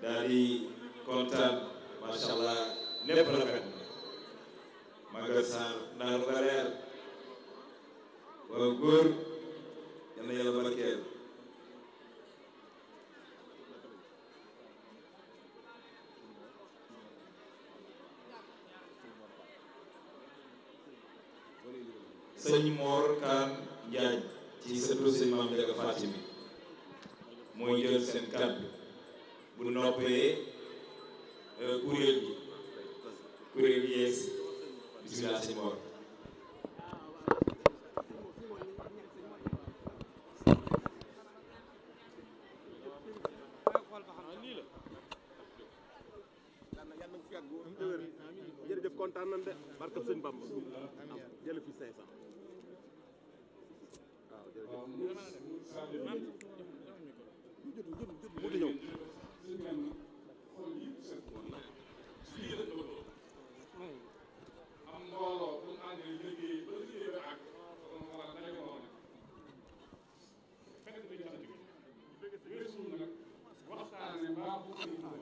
daal di kontaan macha allah lépp rafet magal Sarr naar ba leer waaw góor yal na yàlla barkeel sëñ Mor Kaan Njaay ci sëtu sëñ Maam Njaga Fatimi mooy jël seen kàddu bu noppee kuréel gi kuréel gi yees bismillah sëñ Mor jërëjëf kontaan nañ de barke sëñ Bamba jël fi 500 waaw jërëjëf mu di ñëw am mbooloo bu ñu àndee liggéey ba liggéey ba àgg wala daje ko woon fekk na jant bi weesu nag waxtaane mbaa bu